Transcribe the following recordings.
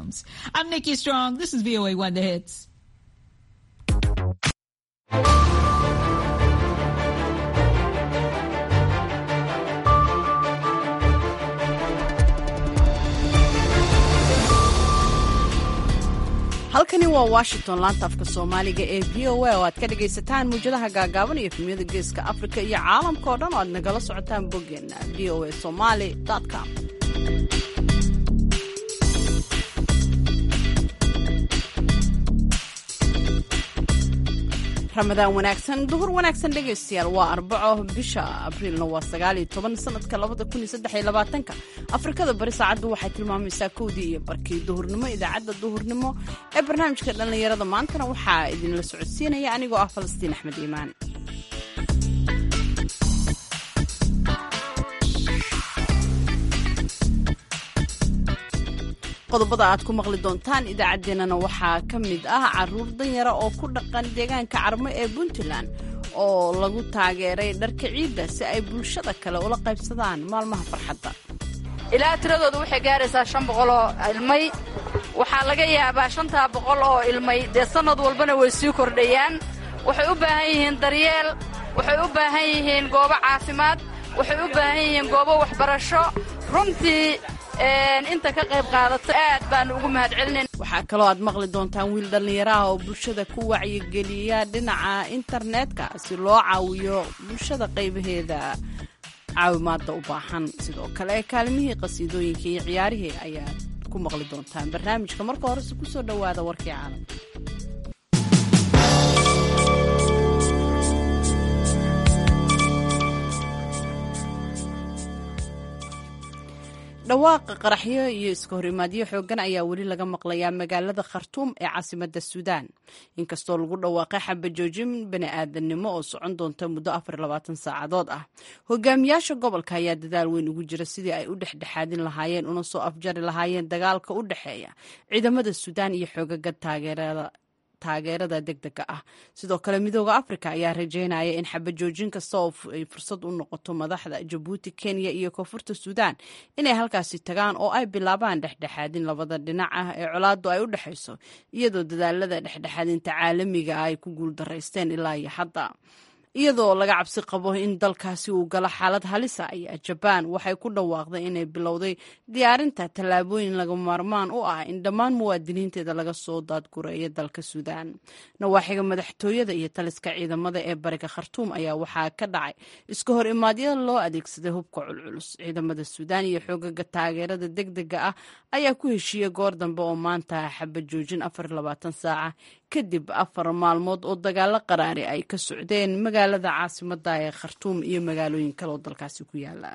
bathrooms. I'm Nikki Strong. This is VOA One The Hits. halkani waa washington laanta afka soomaaliga ee v o a oo aad ka dhagaysataan muwjadaha gaagaaban iyo efemyada geeska afrika iyo caalamka oo dhan oo aad nagala socotaan boggeena v o a somaly com ramadaan wanaagsan duhur wanaagsan dhegaystayaal waa arbaco bisha abriilna waa sagaaliyo toban sanadka labada kun iyo saddex iyo labaatanka afrikada bari saacaddu waxay tilmaamaysaa kowdii iyo barkii duhurnimo idaacadda duhurnimo ee barnaamijka dhallinyarada maantana waxaa idinla socodsiinaya anigoo ah falastiin axmed iimaan qodobada aad ku maqli doontaan idaacaddeenana waxaa ka mid ah caruur danyara oo ku dhaqan deegaanka carmo ee puntland oo lagu taageeray dharka ciidda si ay bulshada kale ula qaybsadaan maalmaha farxadda ilaa tiradooda waxay gaaraysaa shan boqol oo ilmay waxaa laga yaabaa shantaa boqol oo ilmay dee sannad walbana way sii kordhayaan waxay u baahan yihiin daryeel waxay u baahan yihiin goobo caafimaad waxay u baahan yihiin goobo waxbarasho runtii inta ka qayb qaadato aad baanu ugu mahadcelinayn waxaa kaloo aad maqli doontaan wiil dhallinyaro ah oo bulshada ku wacyigeliya dhinaca internetka si loo caawiyo bulshada qaybaheeda caawimaadda u baahan sidoo kale kaalimihii qasiidooyinka iyo ciyaarihii ayaad ku maqli doontaan barnaamijka marka horese kusoo dhowaada warkii caalamka dhawaaqa qaraxyo iyo iska horimaadyo xoogan ayaa weli laga maqlayaa magaalada khartuum ee caasimada suudaan inkastoo lagu dhawaaqay xabajoojin bani aadamnimo oo socon doonta muddo saacadood ah hogaamiyaasha gobolka ayaa dadaal weyn ugu jira sidii ay u dhexdhexaadin lahaayeen una soo afjari lahaayeen dagaalka u dhexeeya ciidamada suudaan iyo xoogaga taageerada taageerada degdega ah sidoo kale midooda africa ayaa rajeynaya in xabajoojin kasta oo ay fursad u noqoto madaxda jabuuti kenya iyo koonfurta suudaan inay halkaasi tagaan oo ay bilaabaan dhexdhexaadin labada dhinac ah ee colaadu ay u dhexayso iyadoo dadaalada dhexdhexaadinta caalamiga ah ay ku guuldaraysteen ilaa iyo hadda iyadoo laga cabsi qabo in dalkaasi uu galo xaalad halisa ayaa jabaan waxay ku dhawaaqday inay bilowday diyaarinta tallaabooyin laga maarmaan u ah in dhammaan muwaadiniinteeda laga soo daadgureeyo dalka suudaan nawaaxiga madaxtooyada iyo taliska ciidamada ee bariga khartuum ayaa waxaa ka dhacay iska hor imaadyada loo adeegsaday hubka culculus ciidamada suudaan iyo xoogaga taageerada degdega ah ayaa ku heshiiyey goor dambe oo maanta xabajoojin saaca kadib afar maalmood oo dagaalo qaraari ay ka socdeen magaalada caasimada ee khartuum iyo magaalooyin kale oo dalkaasi ku yaala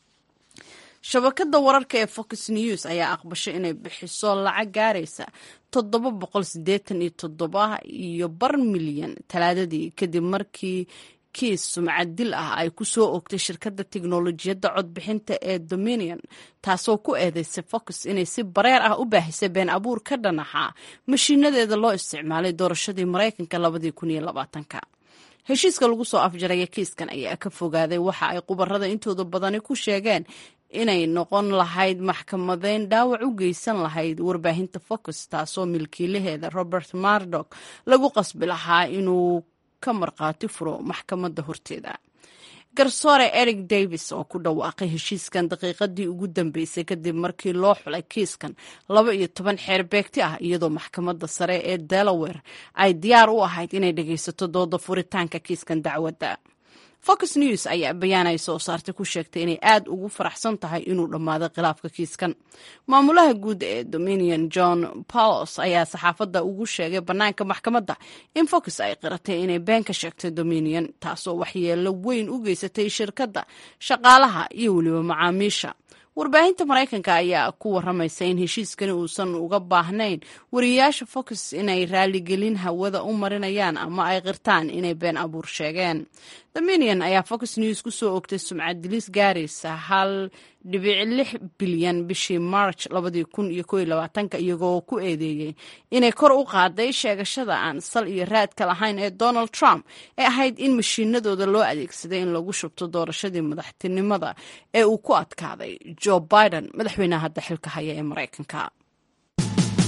shabakada wararka ee fox news ayaa aqbashay inay bixiso lacag gaaraysa toddoba boqol sideetan iyo toddoba iyo bar milyan talaadadii kadib markii kiis sumcad dil ah ay ku soo ogtay shirkadda tiknolojiyadda codbixinta ee dominion taasoo ku eedeysay fox inay si bareer ah u baahisay been abuur ka dhanaxa mashiinadeeda loo isticmaalay doorashadii maraykanka labadii kun iyo labaatanka heshiiska lagu soo afjaraya kiiskan ayaa ka fogaaday waxa ay khubarada intooda badani ku sheegeen inay noqon lahayd maxkamadeyn dhaawac u geysan lahayd warbaahinta fox taasoo milkiilaheeda robert mardok lagu qasbi lahaa inuu ka markhaati furo maxkamadda horteeda garsoore eric davis oo ku dhawaaqay heshiiskan daqiiqadii ugu dambeysay kadib markii loo xulay kiiskan laba iyo toban xeer beegti ah iyadoo maxkamadda sare ee delaware ay diyaar u ahayd inay dhegaysato dooda furitaanka kiiskan dacwadda fox news ayaa bayaan ay soo saartay ku sheegtay inay aad ugu faraxsan tahay inuu dhammaaday khilaafka kiiskan maamulaha guud ee dominion john paulos ayaa saxaafadda ugu sheegay bannaanka maxkamadda in fox ay qiratay inay been ka sheegtay dominion taasoo waxyeelo weyn u geysatay shirkadda shaqaalaha iyo weliba macaamiisha warbaahinta maraykanka ayaa ku waramaysa in heshiiskani uusan uga baahnayn wariyayaasha fox inay raaligelin hawada u marinayaan ama ay qirtaan inay been abuur sheegeen dominion ayaa fox news ku soo ogtay sumcad dilis gaaraysa hal dhibic lix bilyan bishii march labadii kun iyo ko iyo labaatanka iyagoo ku eedeeyey inay kor u qaaday sheegashada aan sal iyo raadka lahayn ee donald trump ee ahayd in mashiinadooda loo adeegsaday in lagu shubto doorashadii madaxtinimada ee uu ku adkaaday joe biden madaxweynaha hadda xilka haya ee maraykanka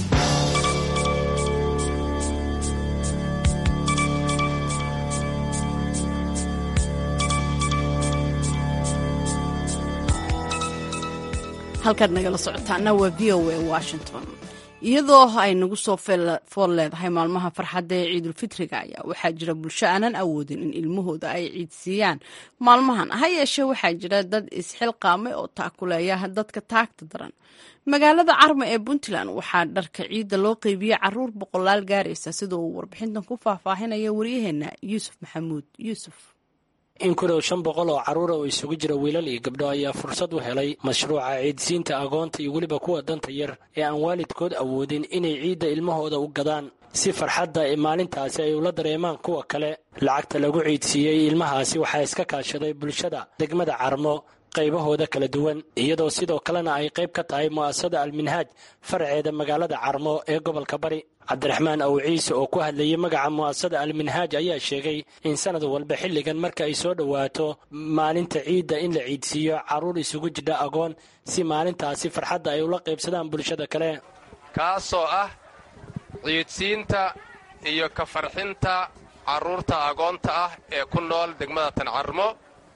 halkaad nagala socotaana waa v o a washington iyadoo ay nagu soo fool leedahay maalmaha farxadda ee ciidulfitriga ayaa waxaa jira bulsho aanan awoodin in ilmahooda ay ciidsiiyaan maalmahan ha yeeshee waxaa jira dad isxilqaamay oo taakuleeya dadka taagta daran magaalada carma ee puntland waxaa dharka ciidda loo qeybiyey caruur boqolaal gaaraysa sida uu warbixintan ku faahfaahinaya waryaheena yuusuf maxamuud yuusuf in ku dhow shan boqol oo carruura oo isugu jira wiilal iyo gabdho ayaa fursad u helay mashruuca ciidsiinta agoonta iyo weliba kuwa danta yar ee aan waalidkood awoodin inay ciidda ilmahooda u gadaan si farxadda maalintaasi ay ula dareemaan kuwa kale lacagta lagu ciidsiiyey ilmahaasi waxaa iska kaashaday bulshada degmada carmo qaybahooda kala duwan iyadoo sidoo kalena ay qayb ka tahay mu'asasada alminhaaj faraceeda magaalada carmo ee gobolka bari cabdiraxmaan aw ciise oo ku hadlayay magaca mu'asasada alminhaaj ayaa sheegay in sanad walba xilligan marka ay soo dhowaato maalinta ciidda in la ciidsiiyo carruur isugu jidha agoon si maalintaasi farxadda ay ula qaybsadaan bulshada kale kaasoo ah ciidsiinta iyo ka farxinta carruurta agoonta ah ee ku nool degmada tancarmo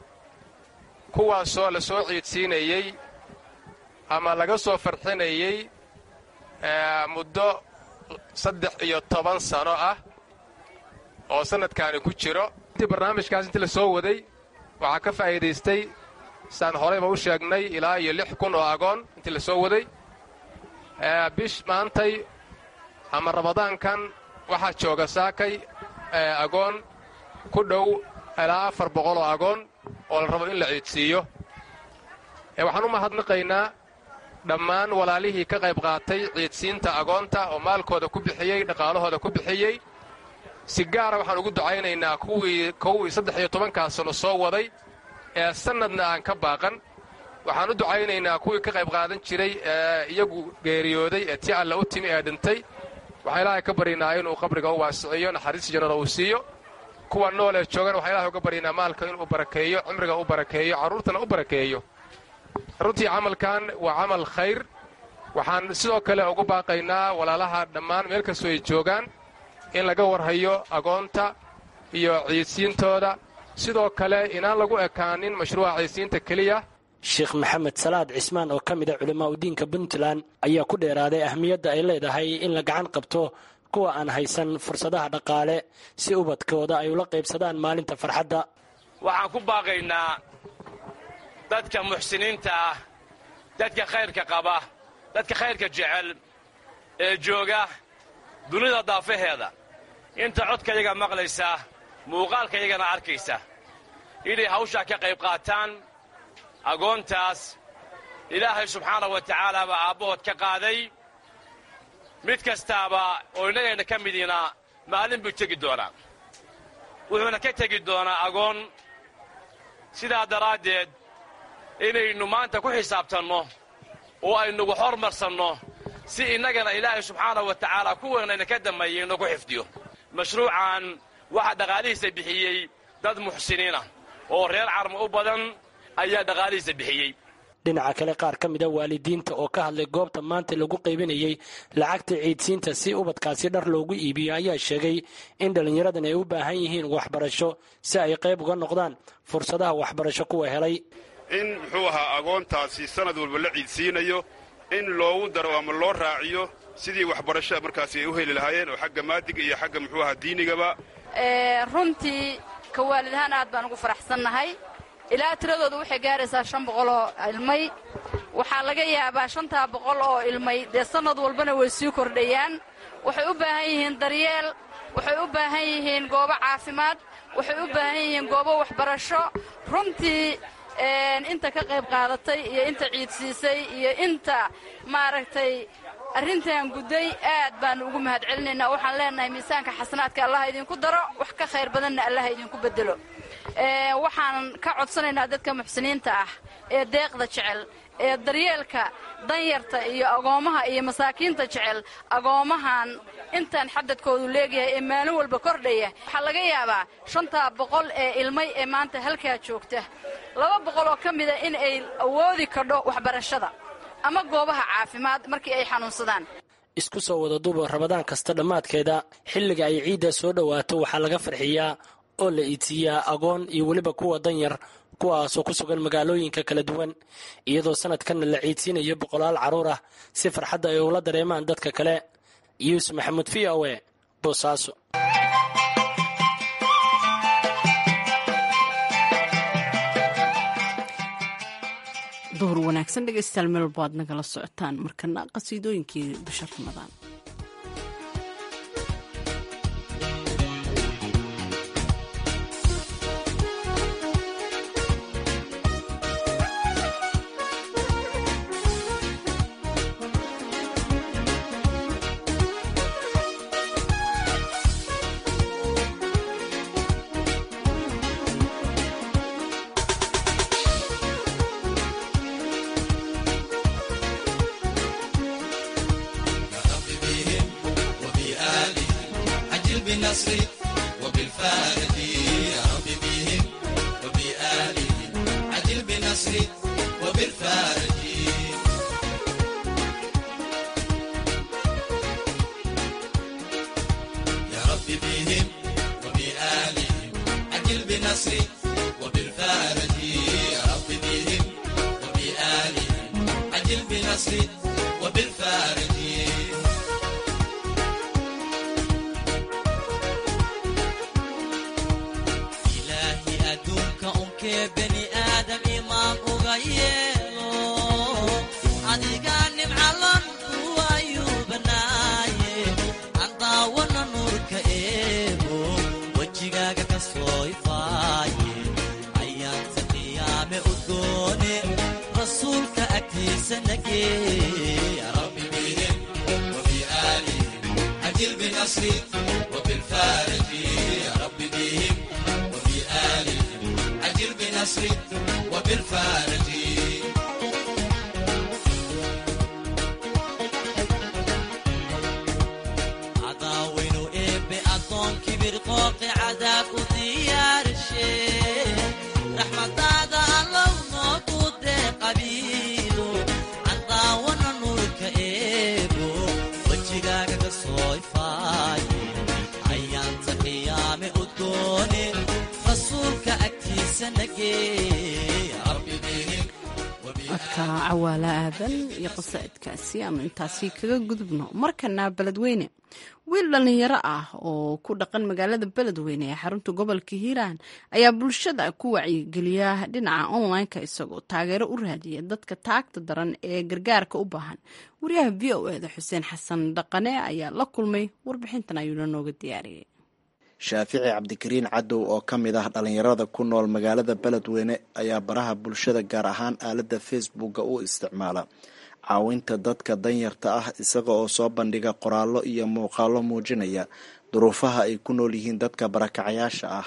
kuwaasoo la soo ciidsiinayey ama laga soo farxinayey muddo saddex iyo toban sano ah oo sannadkaani ku jiro intii barnaamijkaas intii la soo waday waxaa ka faa'iidaystay saan horayba u sheegnay ilaa iyo lix kun oo agoon intii la soo waday bish maantay ama ramadaankan waxaa jooga saakay agoon ku dhow ilaa afar boqol oo agoon oo la rabo in la ciidsiiyo waxaan u mahadnaqaynaa dhammaan walaalihii ka qayb qaatay ciidsiinta agoonta oo maalkooda ku bixiyey dhaqaalahooda ku bixiyey si gaara waxaan ugu ducaynaynaa kuwii kowii saddex iyo tobankaa sano soo waday ee sannadna aan ka baaqan waxaan u ducaynaynaa kuwii ka qayb qaadan jiray ee iyagu geeriyooday ee tii alla u timi ee dhintay waxaan ilaahay ka baryaynaa inuu qabriga u waasiciyo naxariis jannada uu siiyo kuwa nool ee joogan waxaan ilahay uga baryaynaa maalka inuu barakeeyo cimriga u barakeeyo carruurtana u barakeeyo runtii camalkan waa camal khayr waxaan sidoo kale ugu baaqaynaa walaalaha dhammaan meel kastoo ay joogaan in laga warhayo agoonta iyo ciidsiintooda sidoo kale inaan lagu ekaanin mashruuca ciidsiinta keliya sheekh maxamed salaad cismaan oo ka mid a culammaa udiinka puntland ayaa ku dheeraaday ahmiyadda ay leedahay in la gacan qabto kuwa aan haysan fursadaha dhaqaale si ubadkooda ay ula qaybsadaan maalinta farxadda waxaan ku baaqaynaa dadka muxsiniinta ah dadka khayrka qaba dadka khayrka jecel ee jooga dunida daafaheeda inta codkayaga maqlaysa muuqaalkayagana arkaysa inay hawshaa ka qayb qaataan agoontaas ilaahay subxaana wa tacaala baa aabbahood ka qaaday mid kastaaba oo innagayna ka midiina maalin buu tegi doonaa wuxuuna ka tegi doonaa agoon sidaa daraaddeed inaynu maanta ku xisaabtanno oo aynugu hormarsanno si innagana ilaahay subxaana wa tacaala kuwanayna ka dammeeyay inagu xifdiyo mashruucan waxaa dhaqaalihiisa bixiyey dad muxsiniinah oo reer carmo u badan ayaa dhaqaalihiisa bixiyey dhinaca kale qaar ka mida waalidiinta oo ka hadlay goobta maanta lagu qaybinayey lacagta ciidsiinta si ubadkaasi dhar loogu iibiyo ayaa sheegay in dhallinyaradan ay u baahan yihiin waxbarasho si ay qayb uga noqdaan fursadaha waxbarasho kuwa helay in muxuu ahaa agoontaasi sanad walba la ciidsiinayo in loogu daro ama loo raaciyo sidii waxbarasho markaasi ay u heli lahaayeen oo xagga maadiga iyo xagga muxuu ahaa diinigaba runtii ka waalid ahaan aad baan ugu faraxsannahay ilaa tiradooda waxay gaaraysaa shan boqol oo ilmay waxaa laga yaabaa shantaa boqol oo ilmay dee sannad walbana way sii kordhayaan waxay u baahan yihiin daryeel waxay u baahan yihiin goobo caafimaad waxay u baahan yihiin goobo waxbarasho runtii inta ka qayb qaadatay iyo inta ciidsiisay iyo inta maaragtay arrintan gudday aad baannu ugu mahad celinaynaa waxaan leenahay miisaanka xasanaadka allaha idinku daro wax ka khayr badanna allaha idinku beddelo waxaan ka codsanaynaa dadka muxsiniinta ah ee deeqda jecel ee daryeelka danyarta iyo agoommaha iyo masaakiinta jecel agoommahan intaan xadadkoodu leegyahay ee maalin walba kordhaya waxaa laga yaabaa shantaa boqol ee ilmay ee maanta halkaa joogta laba boqol oo ka mida in ay awoodi kadho waxbarashada ama goobaha caafimaad markii ay xanuunsadaan isku soo wada duuba rabadaan kasta dhammaadkeeda xilliga ay ciidda soo dhowaato waxaa laga farxiyaa oo la iidsiiyaa agoon iyo weliba kuwa danyar kuwaasoo ku sugan magaalooyinka kala duwan iyadoo sanadkanna la ciidsiinayo boqolaal carruur ah si farxadda ay ula dareemaan dadka kale yuusuf maxamuud v o e boosaaso duhur wanaagsan dhegeystayaal meel walba aad nagala socotaan markana qasiidooyinkii bisha ramadaan codka cawaala aadan iyo qasaa'idkaasi aanu intaasi kaga gudubno markana beledweyne wiil dhallinyaro ah oo ku dhaqan magaalada beledweyne ee xarunta gobolka hiiraan ayaa bulshada ku wacyigeliya dhinaca online-ka isagoo taageero u raadiya dadka taagta daran ee gargaarka u baahan wariyaha v o eda xuseen xasan dhaqane ayaa la kulmay warbixintan ayuuna nooga diyaariyay shaafici cabdikariin cadow oo ka mid ah dhallinyarada ku nool magaalada beledweyne ayaa baraha bulshada gaar ahaan aaladda facebooka u isticmaala caawinta dadka danyarta ah isaga oo soo bandhiga qoraallo iyo muuqaallo muujinaya duruufaha ay ku nool yihiin dadka barakacayaasha ah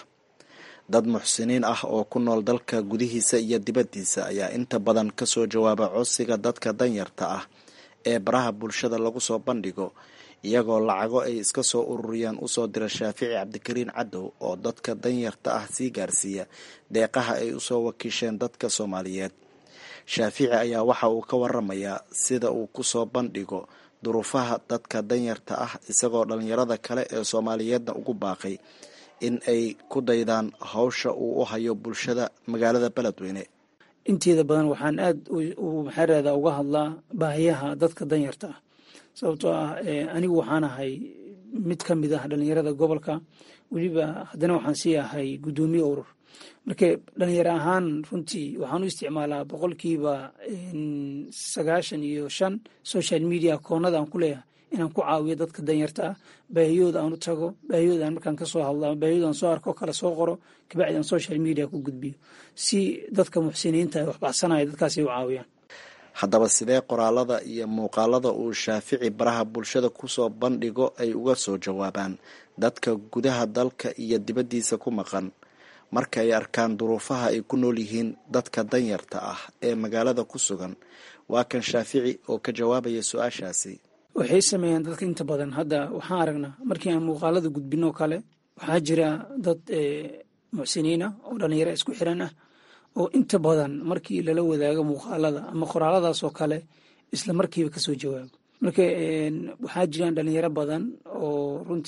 dad muxsiniin ah oo ku nool dalka gudihiisa iyo dibaddiisa ayaa inta badan kasoo jawaaba codsiga dadka danyarta ah ee baraha bulshada lagu soo bandhigo iyagoo lacago ay iska soo ururiyaan usoo dira shaafici cabdikariin cadow oo dadka danyarta ah sii gaarsiiya deeqaha ay usoo wakiisheen dadka soomaaliyeed shaafici ayaa waxa uu ka waramayaa sida uu kusoo bandhigo duruufaha dadka danyarta ah isagoo dhalinyarada kale ee soomaaliyeedna ugu baaqay in ay ku daydaan hawsha uu u hayo bulshada magaalada beledweyne inteeda badan waxaan aad maxaarada uga hadlaa baahiyaha dadka danyarta ah sababtoo ah anigu waxaan ahay mid ka mid ah dhalinyarada gobolka weliba haddana waxaan sii ahay guddoomiye urur marka dhalinyaro ahaan runtii waxaan u isticmaalaa boqolkiiba sagaashan iyo shan social media koonada aan ku leeyahay inaan ku caawiyo dadka danyarta ah baahiyooda aan u tago baahiyooda aan markaan kasoo hadlo ama baahiyooda aan soo arko kale soo qoro kabacdi aan social media ku gudbiyo si dadka muxsiniinta ay waxbaxsanaya dadkaasi u caawiyaan haddaba sidee qoraalada iyo muuqaalada uu shaafici baraha bulshada kusoo bandhigo ay uga soo jawaabaan dadka gudaha dalka iyo dibaddiisa ku maqan marka ay arkaan duruufaha ay ku nool yihiin dadka danyarta ah ee magaalada ku sugan waa kan shaafici oo ka jawaabaya su-aashaasi waxay sameeyaan dadka inta badan hadda waxaan aragnaa markii aan muuqaalada gudbinoo kale waxaa jira dad muxsiniina oo dhalinyaro isku xiran ah oo inta badan markii lala wadaago muuqaalada ama qoraaladaasoo kale isla markiiba kasoo jawaabo marka waxaa jiraan dhalinyaro badan oo runtii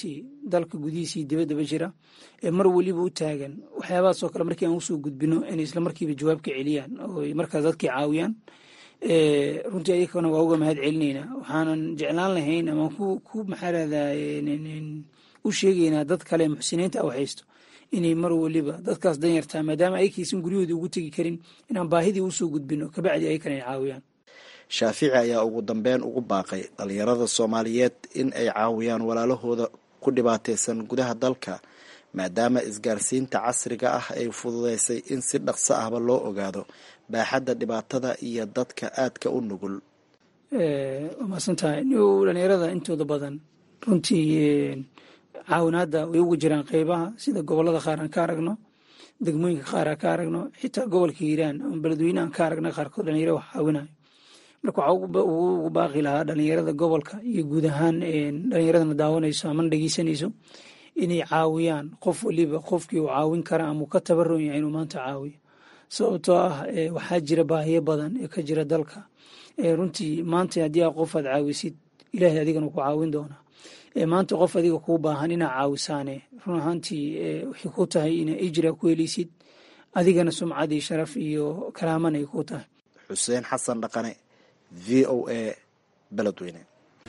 dalka gudihiisii dibaddaba jira ee mar weliba u taagan waxyaabahaasoo kale markii aan usoo gudbino inay isla markiiba jawaab ka celiyaan oo markaas dadkii caawiyaan runtii ayakana waa uga mahad celinaynaa waxaanan jeclaan lahayn ama ku maxaa rahdaa u sheegaynaa dad kale muxsiniinta ah haysto inay mar weliba dadkaas danyartaa maadaama ayakaysan guryahooda ugu tegi karin inaan baahidii usoo gudbino kabacdi ayakana ay caawiyaan shaafici ayaa ugu dambeyn ugu baaqay dhalinyarada soomaaliyeed in ay caawiyaan walaalahooda ku dhibaataysan gudaha dalka maadaama isgaarsiinta casriga ah ay fududeysay in si dhaqso ahba loo ogaado baaxadda dhibaatada iyo dadka aadka u nugul waa maasantahay dhalinyarada intooda badan runtii caawinaadda way ugu jiraan qeybaha sida gobolada qaar aan ka aragno degmooyinka qaar aan ka aragno xitaa gobolka hiiraan ama beledweyne aan ka aragna qaarkood dhalinyaro wax caawinayo marka waxaa ugu baaqi lahaa dhalinyarada gobolka iyo guud ahaan dhalinyaradana daawanayso amana dhegeysanayso inay caawiyaan qof waliba qofkii uu caawin kara ama uu ka tabaron yahay inuu maanta caawiyo sababtoo ah waxaa jira baahiyo badan ee ka jira dalka runtii maanta haddii a qof aad caawisid ilaahay adigana ku caawin doonaa maanta qof adiga kuu baahan inaa caawisaane run ahaantii waxay ku tahay ina ijra ku heleysid adigana sumcad iyo sharaf iyo karaaman ay ku tahay xuseen xasan dhaqane v o a beledweyne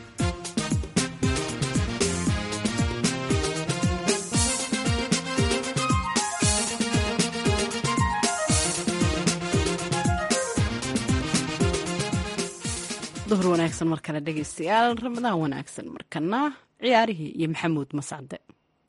duhur wanaagsan mar kale dhegeystayaal ramadaan wanaagsan markana ciyaarihii iyo maxamuud mascade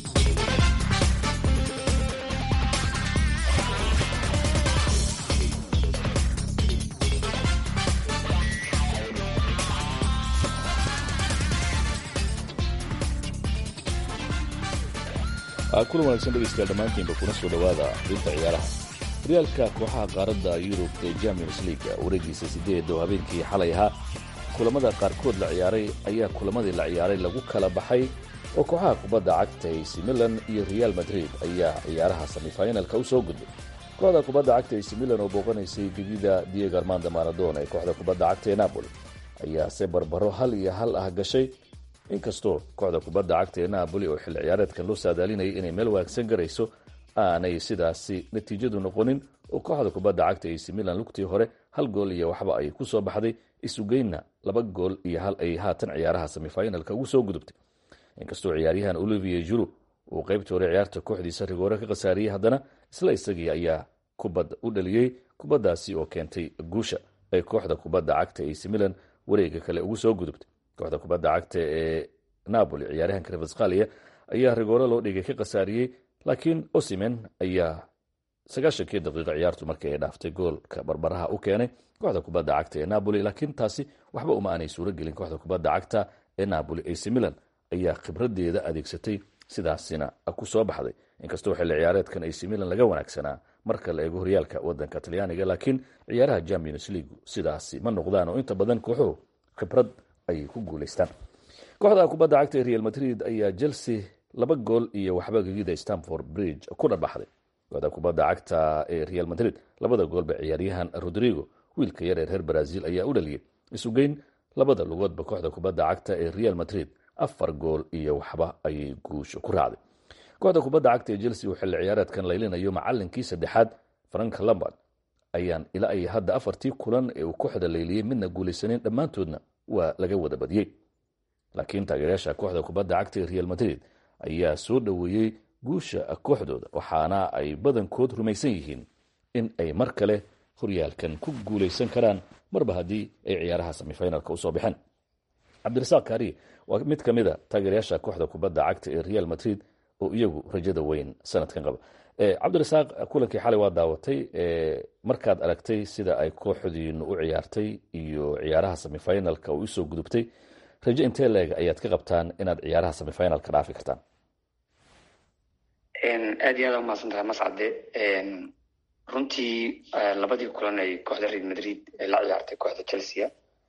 kulan wanaagsan dhegeystayaal dhammaantiinba kuna soo dhowaada xubinta ciyaaraha horyaalka kooxaha qaaradda yurub ee champions leaga wareegiisa sideed oo habeenkii xalay ahaa kulamada qaarkood la ciyaaray ayaa kulamadii la ciyaaray lagu kala baxay oo kooxaha kubadda cagta ac milan iyo real madrid ayaa ciyaaraha semifinalka u soo gudbay kooxda kubadda cagta ac milan oo booqanaysay gegida diego armando maradona ee kooxda kubadda cagta ee napoli ayaase barbaro hal iyo hal ah gashay inkastoo kooxda kubadda cagta ee napoli oo xilli ciyaareedkan loo saadaalinayay inay meel wanaagsan garayso aanay sidaasi natiijadu noqonin oo kooxda kubadda cagta ac milan lugtii hore hal gool iyo waxba ay ku soo baxday isugeynna laba gool iyo hal ay haatan ciyaaraha semifinalka ugu soo gudubtay inkastoo ciyaaryahan olivier juru uu qaybtii hore ciyaarta kooxdiisa rigoore ka khasaariyey haddana isla isagii ayaa kubad u dhaliyey kubaddaasi oo keentay guusha ay kooxda kubadda cagta ac milan wareega kale ugu soo gudubtay kooxda kubadda cagta ee napoli ciyaaryahanka revasqalia ayaa rigoore loo dhigay ka khasaariyey laakiin osimen ayaa sagaashankii daqiiqa ciyaartu markii ay dhaaftay goolka barbaraha u keenay kooxda kubadda cagta ee napoli laakiin taasi waxba uma aanay suuro gelin kooxda kubadda cagta ee napoli ac milan ayaa khibradeeda adeegsatay sidaasina ku soo baxday inkastoo xilli ciyaareedkan ac milan laga wanaagsanaa marka la eego horyaalka wadanka talyaaniga laakiin ciyaaraha champions leagu sidaasi ma noqdaan oo inta badan kooxuhu khibrad ayay ku guulaystaan kooxda kubadda cagta ee real madrid ayaa chelsea laba gool iyo waxba gegida stamford bridge ku dharbaxday kooxda kubadda cagta ee real madrid labada goolba ciyaaryahan rodrigo wiilka yar ee reer brazil ayaa u dhaliyey isugeyn labada lugoodba kooxda kubadda cagta ee real madrid afar gool iyo waxba ayay guusha ku raacday kooxda kubadda cagta ee chelsea uu xilli ciyaareedkan laylinayo macalinkii saddexaad frank lambard ayaan ilaa ay hadda afartii kulan ee uu kooxda layliyey midna guulaysaneyn dhammaantoodna waa laga wada badiyey laakiin taageerayaasha kooxda kubadda cagta ee real madrid ayaa soo dhoweeyey guusha kooxdooda waxaana ay badankood rumaysan yihiin in ay mar kale horyaalkan ku guulaysan karaan marba haddii ay ciyaaraha semifinalka usoo baxeen cabdirasaaq kaariye waa mid ka mida taageerayaasha kooxda kubadda cagta ee real madrid oo iyagu rajada weyn sanadkan qaba cabdirasaaq kulankii xalay waa daawatay markaad aragtay sida ay kooxdiinu u ciyaartay iyo ciyaaraha semifinalka oo usoo gudubtay rajo intee leeg ayaad ka qabtaan inaad ciyaaraha semifinalka dhaafi kartaan aad iyo aad umahadsan tahay mascade runtii labadii kulan ay kooxda real madrid la ciyaartay kooxda chelsea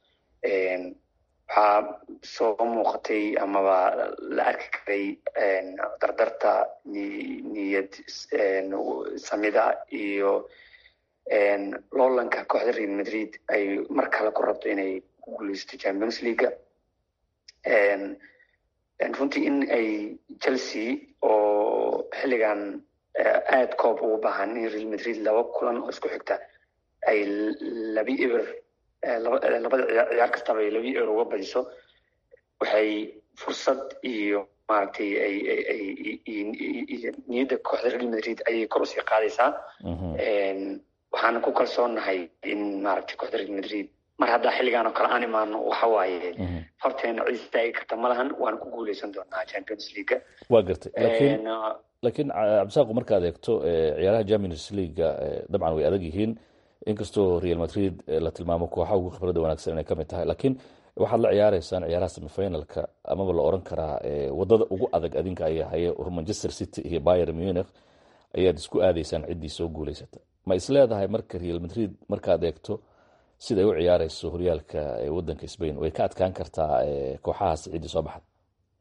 waxaa soo muuqatay amaba la arki karay dardarta niyad samida iyo loolanka kooxda real madrid ay mar kale ku rabto inay ku guuleysto champions leaga runtii in ay chelsea oo xilligan aad koob ugu baahan in real madrid laba kulan oo isku xigta ay labi eber labada ciyaar kastaba ay labi eber uga badiso waxay fursad iyo maaragtay ay ay niyadda kooxda real madrid ayay kor usii qaadaysaa waxaana ku kalsoonahay in maaragtay kooxda real madrid mar haddaa xilligaan oo kale aan imaano waxa waaye horteena cid istaagi karta ma lahan waana ku guuleysan doonaa champions leaga waa gartay laakiin laakiin cabdisaaqu markaad eegto ciyaaraha champions leaga dabcan way adag yihiin inkastoo real madrid la tilmaamo kooxaha ugu khibradda wanaagsan inay ka mid tahay laakiin waxaad la ciyaareysaan ciyaaraha semifinalka amaba la oran karaa wadada ugu adag adinka ayaa haye manchester city iyo bayer munich ayaad isku aadaysaan ciddii soo guuleysata ma is leedahay marka real madrid markaad eegto siday u ciyaareyso horyaalka wadanka spain way ka adkaan kartaa kooxahaas ciddii soo baxda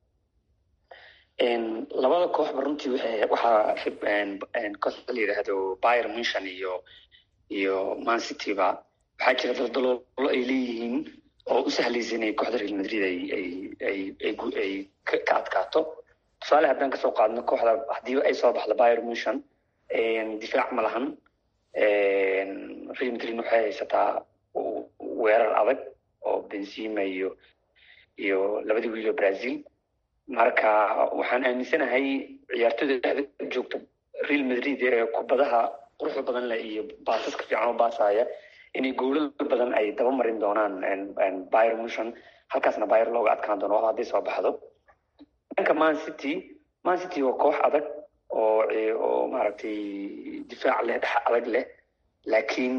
labada kooxba runtii waxaa kooxda la yidhaahdo bayer munchen iyo iyo man cityba waxaa jira daldaloolo ay leeyihiin oo u sahlaysa inay kooxda real madrid ay ay ay ay ay ka adkaato tusaale haddaan kasoo qaadno kooxda haddii ay soo baxdo bayer munchen difaac ma lahan real madrid waxay haysataa weerar adag oo benzima iyo iyo labadii wiil oo brazil marka waxaan aaminsanahay ciyaartooyda dhexda joogta real madrid ee kubadaha quruxda badan leh iyo baasaska fiican oo baasaya inay goolal badan ay daba marin doonaan bayer munchen halkaasna bayer looga adkaan doono hadday soo baxdo dhanka man city man city waa koox adag oo oo maaragtay difaac leh dhex adag leh laakiin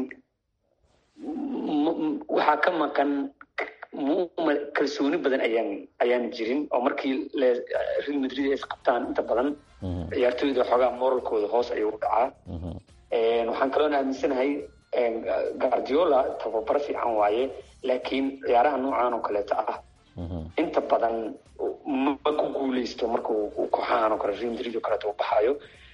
waxaa ka maqan kalsooni badan ayaan ayaan jirin oo markii real madrid ay isqabtaan inta badan ciyaartooyda xoogaa moralkooda hoos ayuu u dhacaa waxaan kaloona aaminsanahay guardiola tababar fiican waaye laakiin ciyaaraha noocan oo kaleeto ah inta badan ma ku guuleysto marka kooxahan oo kale real madrid oo kaleeto u baxayo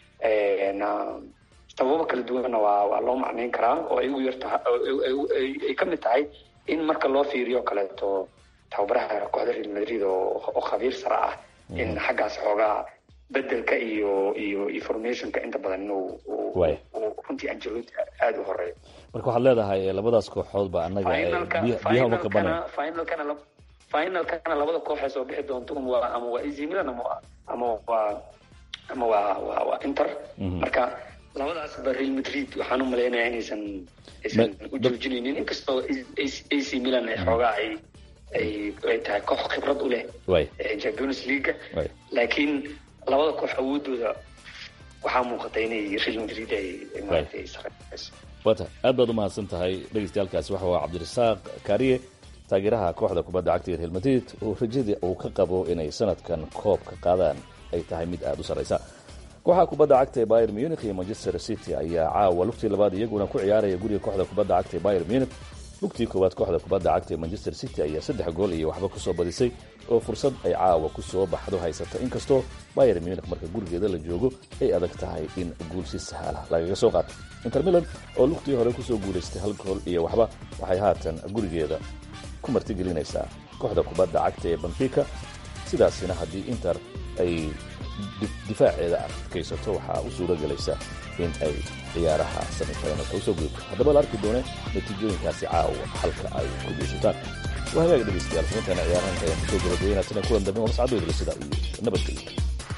sababo kala duwanna waa waa loo macneyn karaa oo ay ugu yartaha ay ka mid tahay in marka loo fiiriyo kaleeto tababaraha kooxda real madrid oo oo khabiir sare ah in xaggaas xoogaa bedelka iyo iyo informationka inta badan inuu runtii angelotti aada u horeeyo marka waxaad leedahay labadaas kooxood ba annaga biyaha uma kabanay finalkana finalkana labada kooxee soo bixi doonto un waa ama waa easy milan ama ama waa ama waa waa waa inter marka labadaasba real madrid waxaan u malaynayaa inaysan aysan u joojinaynin inkastoo ac milan ay xoogaa ay ay ay tahay koox khibrad u leh champions league laakiin labada koox awoodooda waxaa muuqata inay real madrid ay maaragtay sareyso wata aad baad u mahadsan tahay dhegeystayaaalkaasi waxa waa cabdirasaaq kaariye taageeraha kooxda kubadda cagta ee real madrid oo rajadii uu ka qabo inay sanadkan koobka qaadaan ay tahay mid aada u sarraysa kooxaha kubadda cagta ee bayer munich iyo manchester city ayaa caawa lugtii labaad iyaguna ku ciyaaraya guriga kooxda kubadda cagta ee bayer munich lugtii koowaad kooxda kubadda cagta ee manchester city ayaa saddex gool iyo waxba kusoo badisay oo fursad ay caawa ku soo baxdo haysata inkastoo bayer munich marka gurigeeda la joogo ay adag tahay in guul si sahaalah lagaga soo qaato inter milan oo lugtii hore kusoo guulaystay hal gool iyo waxba waxay haatan gurigeeda ku martigelinaysaa kooxda kubadda cagta ee benfica sidaasina haddii inter ay difaaceeda adkaysato waxaa u suuro gelaysa in ay ciyaaraha samifinalka usoo gudubto haddaba la arki doone natiijooyinkaasi caawa halka ay ku geysataan waa hagaag dhegeystayaal xubintaana ciyaarahanka ayaan kusoo gabagabeynaa tana kulan dambe oo mascadooda sida iyo nabadgelyo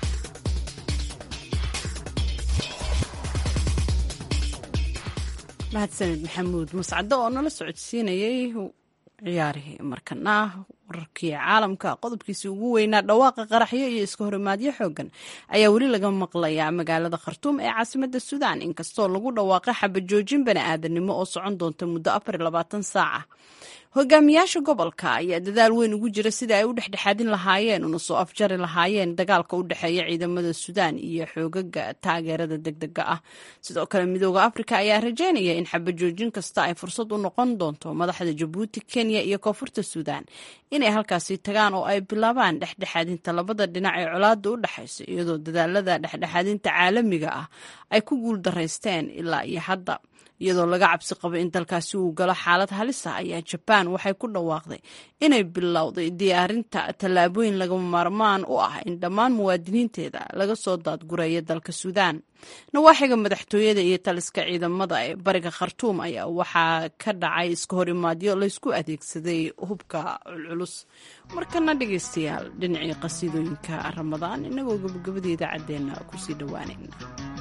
mahadsaned maxamuud mascado oo nala socodsiinayay ciyaarihii markana wararkii caalamka qodobkiisii ugu weynaa dhawaaqa qaraxyo iyo iska horimaadyo xoogan ayaa weli laga maqlayaa magaalada khartuum ee caasimada suudaan inkastoo lagu dhawaaqay xabajoojin bani aadanimo oo socon doonta muddo afar labaatan saaca hogaamiyaasha gobolka ayaa dadaal weyn ugu jira sida ay u dhexdhexaadin lahaayeen una soo afjari lahaayeen dagaalka u dhexeeya ciidamada suudaan iyo xoogaga taageerada degdega ah sidoo kale midooda afrika ayaa rajeynaya in xabajoojin kasta ay fursad u noqon doonto madaxda jabuuti kenya iyo koonfurta suudaan inay halkaasi tagaan oo ay bilaabaan dhexdhexaadinta labada dhinac ee colaada u dhexaysa iyadoo dadaalada dhexdhexaadinta caalamiga ah ay ku guul daraysteen ilaa iyo hadda iyadoo laga cabsi qabo in dalkaasi uu galo xaalad halis ah ayaa jabaan waxay ku dhawaaqday inay bilowday diyaarinta tallaabooyin lagama maarmaan u ah in dhammaan muwaadiniinteeda laga soo daadgureeyo dalka suudaan nawaaxiga madaxtooyada iyo taliska ciidamada ee bariga khartuum ayaa waxaa ka dhacay iska hor imaadyo laysku adeegsaday hubka culculus markana dhegaystayaal dhinacii qasiidooyinka ramadaan inagoo gabagabada idaacaddeenna kusii dhowaanayna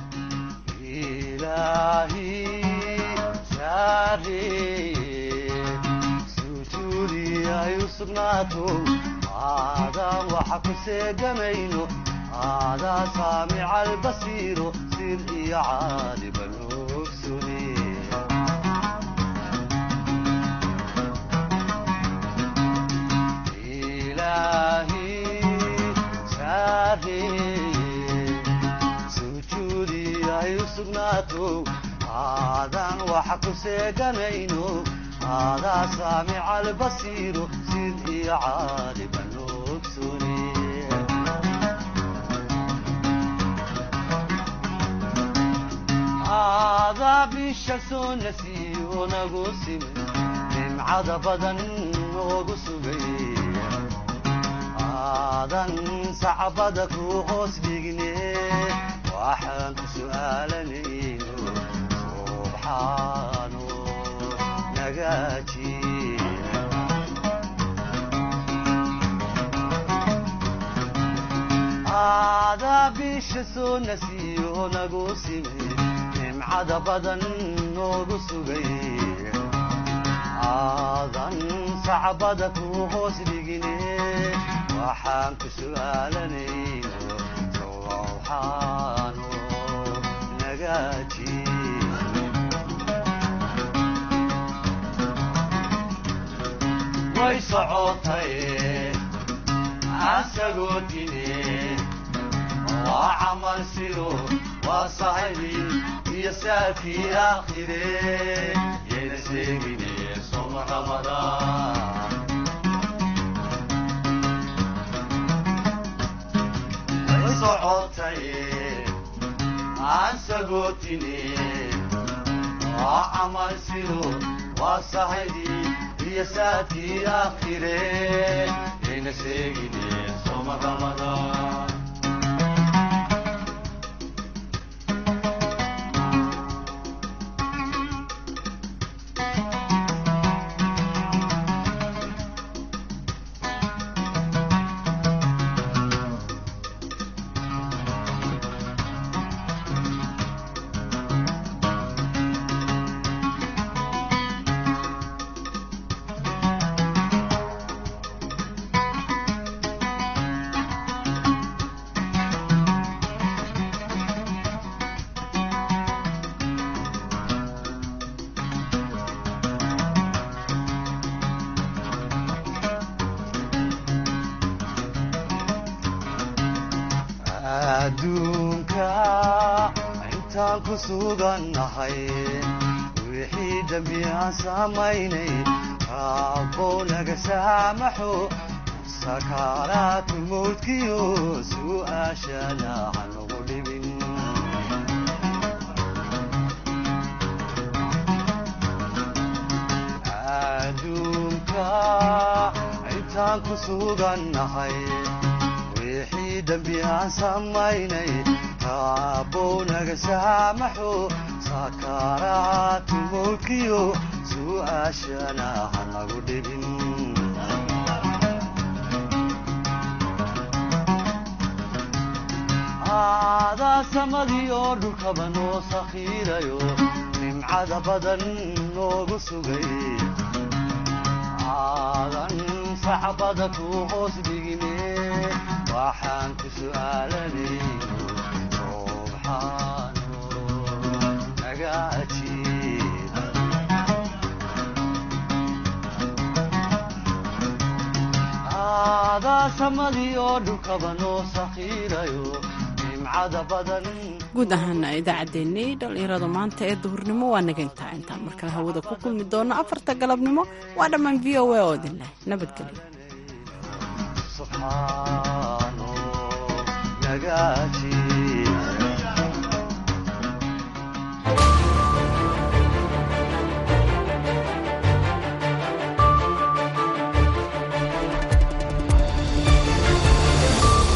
aadaa saamica albasiiro sir iyo caaliban ogsune ilaahi saareeye sujuudi ay u sugnaato aadaan waxa ku seeganayno aadaa saamica albasiiro sir iyo caaliban ogsune aadaa bisha soo nasiiyo nagu simay nimcada badan noogu sugay aadan sacbada ku hoos dhigne waxaan ku su'aalanayno subxaano nagaaji aadaa bisha soo nasiiyo nagu simay nimcada badan noogu sugay aadan sacbada ku hoos dhigine waxaan ku su'aalanayno sowxaano nagaaji way socotay asagoo dine waa camal sido waa sahibi iyo saakii aakhire yayna sheegine soma ramadaan way socotay aan sagootine waa camal sido waa sahidi iyo saakii aakhire yayna sheegine soma ramadaan adduunka intaan ku sugannahay wixii dembi aan samaynay raabbow naga saamaxo sakaaraatu mawdkiyo su'aashana hanugu dhibin adduunka intaan ku sugannahay wixii dembi aan samaynay raabbow naga saamaxo sakaaraatu mawdkiyo su'aashana hanagu dhibin aadaa samadii oo dhulkaba noo sakhiirayo nimcada badan noogu sugay aadan sacbada ku hoos dhigine waxaan ku su'aalanayno subxaano naga ajiib aadaa samadii oo dhulkaba noo sakhiirayo nimcada badan guud ahaana idaacaddeenii dhallinyarada maanta ee duhurnimo waa naga intaa intaan markale hawada ku kulmi doono afarta galabnimo waa dhammaan v o a oo idin leh nabadgelyo subxaan